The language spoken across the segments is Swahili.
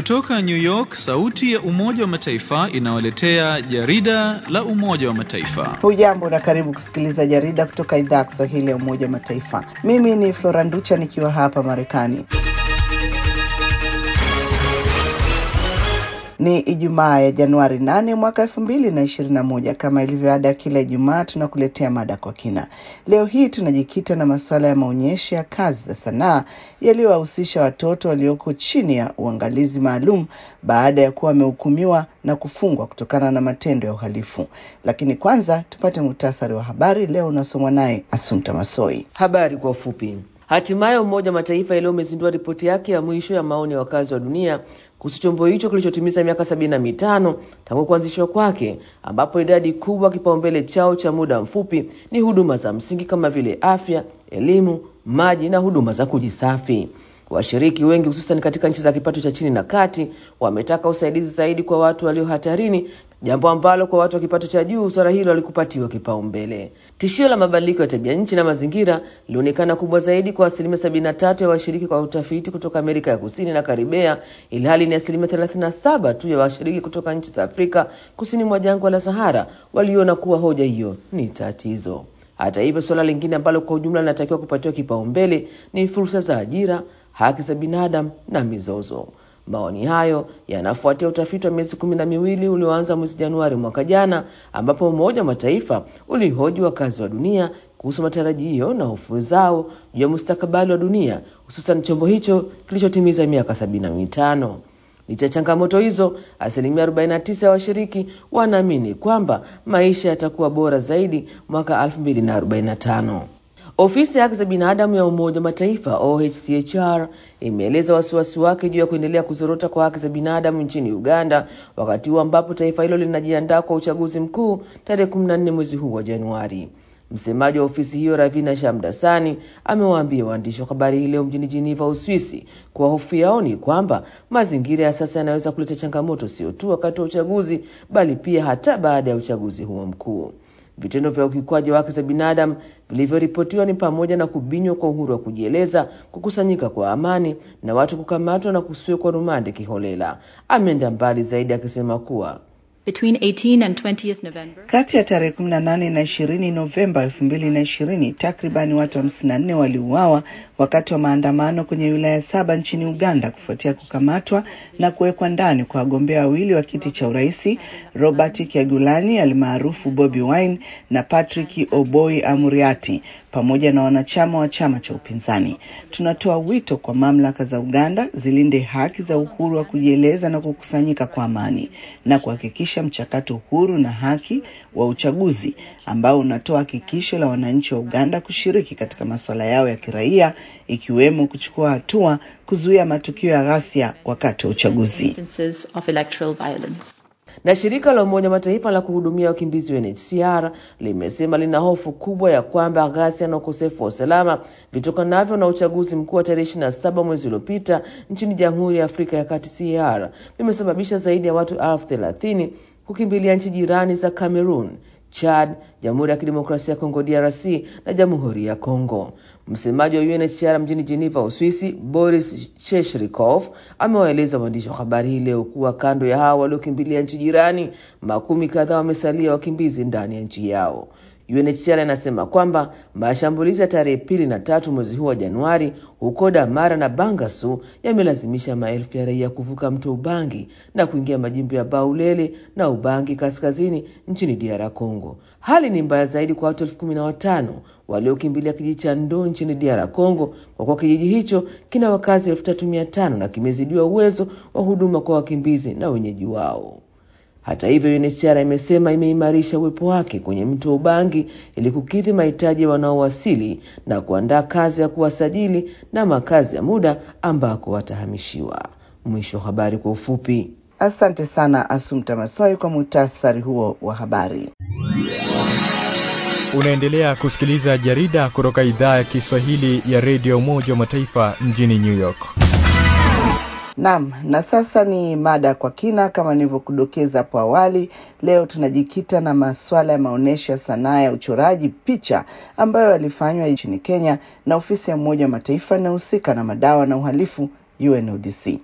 Kutoka New York, sauti ya Umoja wa Mataifa inawaletea jarida la Umoja wa Mataifa. Hujambo na karibu kusikiliza jarida kutoka idhaa ya Kiswahili ya Umoja wa Mataifa. Mimi ni Flora Nducha nikiwa hapa Marekani. Ni Ijumaa ya Januari 8 mwaka elfu mbili na ishirini na moja. Kama ilivyo ada ya kila Ijumaa, tunakuletea mada kwa kina. Leo hii tunajikita na masuala ya maonyesho ya kazi za sanaa yaliyowahusisha watoto walioko chini ya uangalizi maalum baada ya kuwa wamehukumiwa na kufungwa kutokana na matendo ya uhalifu. Lakini kwanza tupate muhtasari wa habari leo unasomwa naye Asumta Masoi. Habari kwa ufupi. Hatimaye Umoja wa Mataifa leo umezindua ripoti yake ya mwisho ya maoni ya wakazi wa dunia kuhusu chombo hicho kilichotimiza miaka sabini na mitano tangu kuanzishwa kwake, ambapo idadi kubwa kipaumbele chao cha muda mfupi ni huduma za msingi kama vile afya, elimu, maji na huduma za kujisafi. Washiriki wengi hususan katika nchi za kipato cha chini na kati wametaka usaidizi zaidi kwa watu walio hatarini, jambo ambalo kwa watu wa kipato cha juu suala hilo halikupatiwa kipaumbele. Tishio la mabadiliko ya tabia nchi na mazingira lilionekana kubwa zaidi kwa asilimia sabini na tatu ya washiriki kwa utafiti kutoka Amerika ya Kusini na Karibea, ilhali ni asilimia thelathini na saba tu ya washiriki kutoka nchi za Afrika kusini mwa jangwa la Sahara waliona kuwa hoja hiyo ni tatizo. Hata hivyo, suala lingine ambalo kwa ujumla linatakiwa kupatiwa kipaumbele ni fursa za ajira, haki za binadamu na mizozo. Maoni hayo yanafuatia utafiti wa miezi kumi na miwili ulioanza mwezi Januari mwaka jana, ambapo Umoja wa Mataifa ulihoji wakazi wa dunia kuhusu matarajio na hofu zao juu ya mustakabali wa dunia, hususan chombo hicho kilichotimiza miaka sabini na mitano. Licha ya changamoto hizo, asilimia 49 ya washiriki wanaamini kwamba maisha yatakuwa bora zaidi mwaka 2045. Ofisi ya haki za binadamu ya Umoja wa Mataifa OHCHR imeeleza wasiwasi wake juu ya kuendelea kuzorota kwa haki za binadamu nchini Uganda wakati huu ambapo taifa hilo linajiandaa kwa uchaguzi mkuu tarehe 14 mwezi huu wa Januari. Msemaji wa ofisi hiyo Ravina Shamdasani amewaambia waandishi wa habari hii leo mjini Geneva, Uswisi, kuwa hofu yao ni kwamba mazingira ya sasa yanaweza kuleta changamoto sio tu wakati wa uchaguzi, bali pia hata baada ya uchaguzi huo mkuu. Vitendo vya ukiukwaji wa haki za binadamu vilivyoripotiwa ni pamoja na kubinywa kwa uhuru wa kujieleza, kukusanyika kwa amani na watu kukamatwa na kusiwekwa rumande kiholela. Ameenda mbali zaidi akisema kuwa Between 18 and 20th November. Kati ya tarehe 18 na 20 Novemba 2020 takribani watu 54 waliuawa wakati wa maandamano kwenye wilaya saba nchini Uganda kufuatia kukamatwa na kuwekwa ndani kwa wagombea wawili wa kiti cha urais Robert Kyagulanyi almaarufu Bobi Wine na Patrick Oboi Amuriati pamoja na wanachama wa chama cha upinzani. Tunatoa wito kwa mamlaka za Uganda zilinde haki za uhuru wa kujieleza na kukusanyika kwa amani na kuhakikisha mchakato huru na haki wa uchaguzi ambao unatoa hakikisho la wananchi wa Uganda kushiriki katika masuala yao ya kiraia ikiwemo kuchukua hatua kuzuia matukio ya ghasia wakati wa uchaguzi. Instances of electoral violence. na shirika la Umoja wa Mataifa la kuhudumia wakimbizi UNHCR limesema lina hofu kubwa ya kwamba ghasia na ukosefu wa usalama vitokanavyo na uchaguzi mkuu wa tarehe 27 mwezi uliopita nchini Jamhuri ya Afrika ya Kati CAR vimesababisha zaidi ya watu elfu thelathini kukimbilia nchi jirani za Cameroon, Chad, Jamhuri ya Kidemokrasia ya Kongo DRC na Jamhuri ya Kongo. Msemaji wa UNHCR mjini Geneva, Uswisi, Boris Cheshrikov amewaeleza waandishi wa habari hii leo kuwa kando ya hao waliokimbilia nchi jirani, makumi kadhaa wamesalia wakimbizi ndani ya nchi yao. UNHCR inasema kwamba mashambulizi ya tarehe pili na tatu mwezi huu wa Januari huko Damara na Bangasu yamelazimisha maelfu ya raia kuvuka mto Ubangi na kuingia majimbo ya Baulele na Ubangi kaskazini nchini DR Congo. Hali ni mbaya zaidi kwa watu elfu kumi na watano waliokimbilia kijiji cha Ndo nchini DR Congo, kwa kuwa kijiji hicho kina wakazi elfu tatu mia tano na kimezidiwa uwezo wa huduma kwa wakimbizi na wenyeji wao. Hata hivyo, UNHCR imesema imeimarisha uwepo wake kwenye mto Ubangi ili kukidhi mahitaji ya wanaowasili na kuandaa kazi ya kuwasajili na makazi ya muda ambako watahamishiwa. Mwisho wa habari kwa ufupi. Asante sana Asumta Masoi kwa muhtasari huo wa habari. Unaendelea kusikiliza jarida kutoka idhaa ya Kiswahili ya redio Umoja wa Mataifa mjini New York. Naam, na sasa ni mada kwa kina. Kama nilivyokudokeza hapo awali, leo tunajikita na masuala ya maonyesho ya sanaa ya uchoraji picha ambayo yalifanywa nchini Kenya na ofisi ya Umoja wa Mataifa inayohusika na madawa na uhalifu UNODC.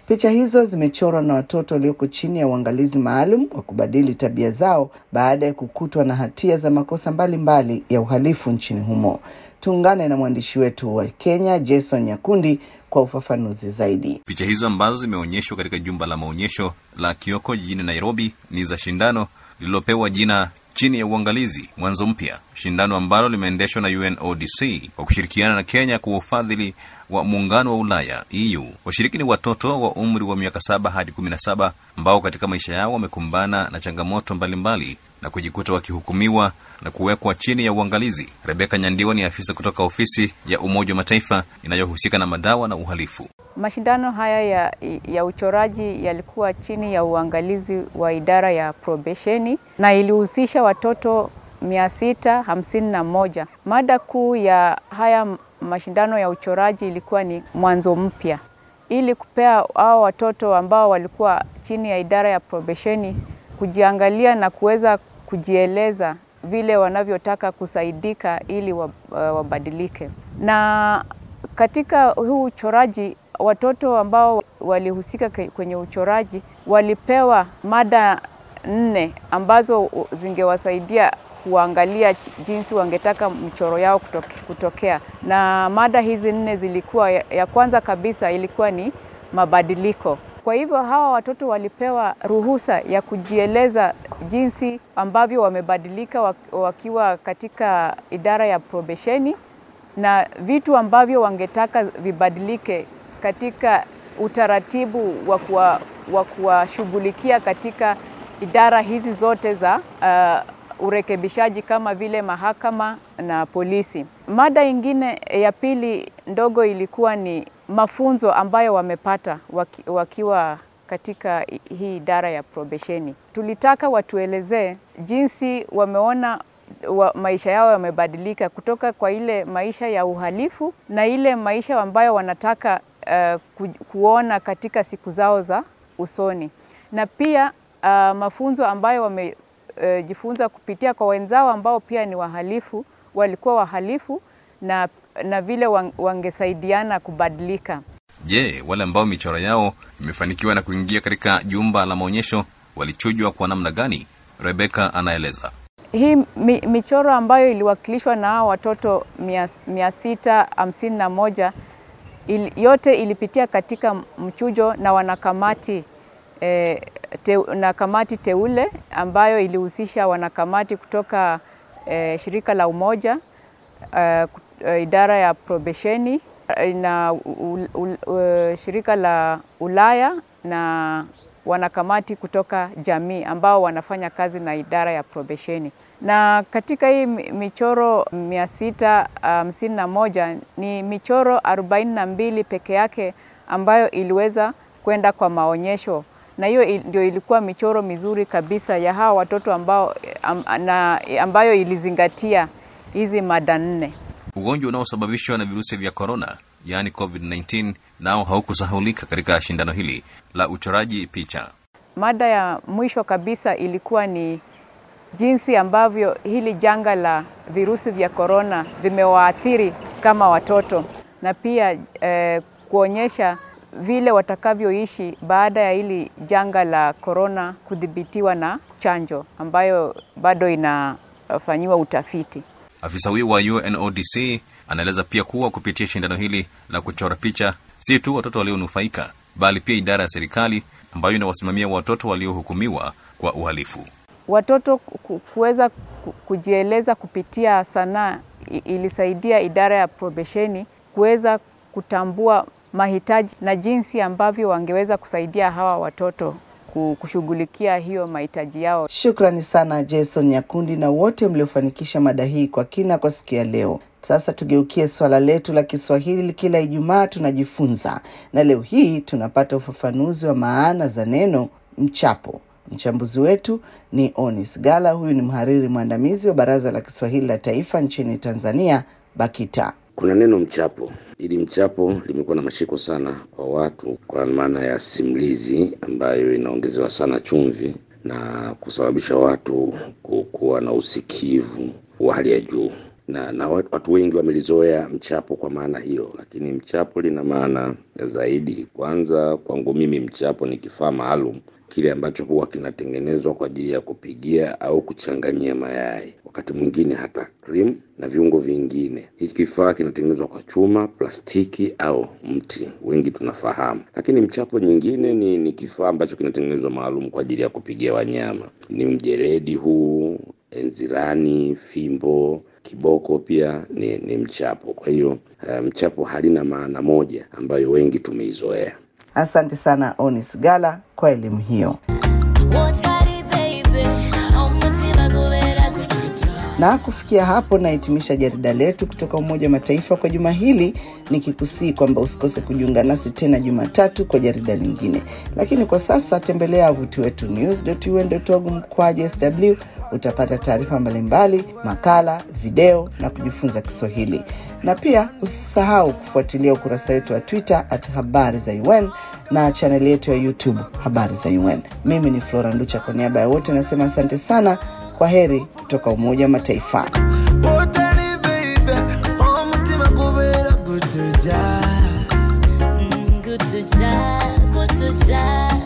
Picha hizo zimechorwa na watoto walioko chini ya uangalizi maalum wa kubadili tabia zao baada ya kukutwa na hatia za makosa mbalimbali mbali ya uhalifu nchini humo. Tuungane na mwandishi wetu wa Kenya Jason Nyakundi kwa ufafanuzi zaidi. Picha hizo ambazo zimeonyeshwa katika jumba la maonyesho la Kioko jijini Nairobi ni za shindano lililopewa jina chini ya uangalizi mwanzo mpya, shindano ambalo limeendeshwa na UNODC kwa kushirikiana na Kenya kwa ufadhili wa muungano wa Ulaya EU. Washiriki ni watoto wa umri wa miaka saba hadi kumi na saba ambao katika maisha yao wamekumbana na changamoto mbalimbali mbali, na kujikuta wakihukumiwa na kuwekwa chini ya uangalizi. Rebeka Nyandiwa ni afisa kutoka ofisi ya Umoja wa Mataifa inayohusika na madawa na uhalifu. Mashindano haya ya, ya uchoraji yalikuwa chini ya uangalizi wa idara ya probesheni na ilihusisha watoto mia sita hamsini na moja. Mada kuu ya haya mashindano ya uchoraji ilikuwa ni mwanzo mpya, ili kupea hao watoto ambao walikuwa chini ya idara ya probesheni kujiangalia na kuweza kujieleza vile wanavyotaka kusaidika ili wabadilike. Na katika huu uchoraji, watoto ambao walihusika kwenye uchoraji walipewa mada nne ambazo zingewasaidia kuangalia jinsi wangetaka mchoro yao kutoke, kutokea. Na mada hizi nne zilikuwa, ya kwanza kabisa ilikuwa ni mabadiliko. Kwa hivyo hawa watoto walipewa ruhusa ya kujieleza jinsi ambavyo wamebadilika wakiwa katika idara ya probesheni na vitu ambavyo wangetaka vibadilike katika utaratibu wa kuwashughulikia katika idara hizi zote za uh, urekebishaji kama vile mahakama na polisi. Mada ingine ya pili ndogo ilikuwa ni mafunzo ambayo wamepata waki, wakiwa katika hii idara ya probesheni. Tulitaka watuelezee jinsi wameona wa maisha yao yamebadilika kutoka kwa ile maisha ya uhalifu na ile maisha ambayo wanataka uh, ku, kuona katika siku zao za usoni, na pia uh, mafunzo ambayo wamejifunza uh, kupitia kwa wenzao ambao pia ni wahalifu, walikuwa wahalifu na, na vile wangesaidiana kubadilika. Je, wale ambao michoro yao imefanikiwa na kuingia katika jumba la maonyesho walichujwa kwa namna gani? Rebeka anaeleza. Hii mi, michoro ambayo iliwakilishwa na hao watoto mia, mia sita hamsini na moja il, yote ilipitia katika mchujo na wanakamati eh, te, na kamati teule ambayo ilihusisha wanakamati kutoka eh, shirika la Umoja eh, idara ya probesheni na u, u, u, shirika la Ulaya na wanakamati kutoka jamii ambao wanafanya kazi na idara ya probesheni. Na katika hii michoro mia sita hamsini na moja ni michoro arobaini na mbili peke yake ambayo iliweza kwenda kwa maonyesho, na hiyo ndio ilikuwa michoro mizuri kabisa ya hawa watoto ambao, na ambayo ilizingatia hizi mada nne. Ugonjwa unaosababishwa na virusi vya korona, yaani COVID-19, nao haukusahulika katika shindano hili la uchoraji picha. Mada ya mwisho kabisa ilikuwa ni jinsi ambavyo hili janga la virusi vya korona vimewaathiri kama watoto na pia eh, kuonyesha vile watakavyoishi baada ya hili janga la korona kudhibitiwa na chanjo ambayo bado inafanyiwa utafiti. Afisa huyo wa UNODC anaeleza pia kuwa kupitia shindano hili la kuchora picha, si tu watoto walionufaika, bali pia idara ya serikali ambayo inawasimamia watoto waliohukumiwa kwa uhalifu. Watoto kuweza kujieleza kupitia sanaa ilisaidia idara ya probesheni kuweza kutambua mahitaji na jinsi ambavyo wangeweza kusaidia hawa watoto kushughulikia hiyo mahitaji yao. Shukrani sana Jason Nyakundi na wote mliofanikisha mada hii kwa kina kwa siku ya leo. Sasa tugeukie swala letu la Kiswahili. Kila Ijumaa tunajifunza, na leo hii tunapata ufafanuzi wa maana za neno mchapo. Mchambuzi wetu ni Onis Gala. Huyu ni mhariri mwandamizi wa Baraza la Kiswahili la Taifa nchini Tanzania, BAKITA. Kuna neno mchapo. Ili mchapo limekuwa na mashiko sana kwa watu, kwa maana ya simulizi ambayo inaongezewa sana chumvi na kusababisha watu kuwa na usikivu wa hali ya juu. na, na watu wengi wamelizoea mchapo kwa maana hiyo, lakini mchapo lina maana zaidi. Kwanza kwangu mimi, mchapo ni kifaa maalum kile ambacho huwa kinatengenezwa kwa ajili ya kupigia au kuchanganyia mayai, wakati mwingine hata cream na viungo vingine. Hiki kifaa kinatengenezwa kwa chuma, plastiki au mti, wengi tunafahamu. Lakini mchapo nyingine ni, ni kifaa ambacho kinatengenezwa maalum kwa ajili ya kupigia wanyama. Ni mjeledi huu, enzirani, fimbo, kiboko pia ni, ni mchapo. Kwa hiyo uh, mchapo halina maana moja ambayo wengi tumeizoea. Asante sana Onis Gala kwa elimu hiyo. Na kufikia hapo nahitimisha jarida letu kutoka Umoja wa Mataifa kwa juma hili, nikikusii kwamba usikose kujiunga nasi tena Jumatatu kwa jarida lingine. Lakini kwa sasa tembelea wavuti wetu news.un.org mkwaju sw utapata taarifa mbalimbali, makala, video na kujifunza Kiswahili. Na pia usisahau kufuatilia ukurasa wetu wa Twitter at habari za UN na chaneli yetu ya YouTube habari za UN. Mimi ni Flora Nducha, kwa niaba ya wote nasema asante sana. Kwa heri kutoka Umoja wa Mataifa. Good to ja, good to ja.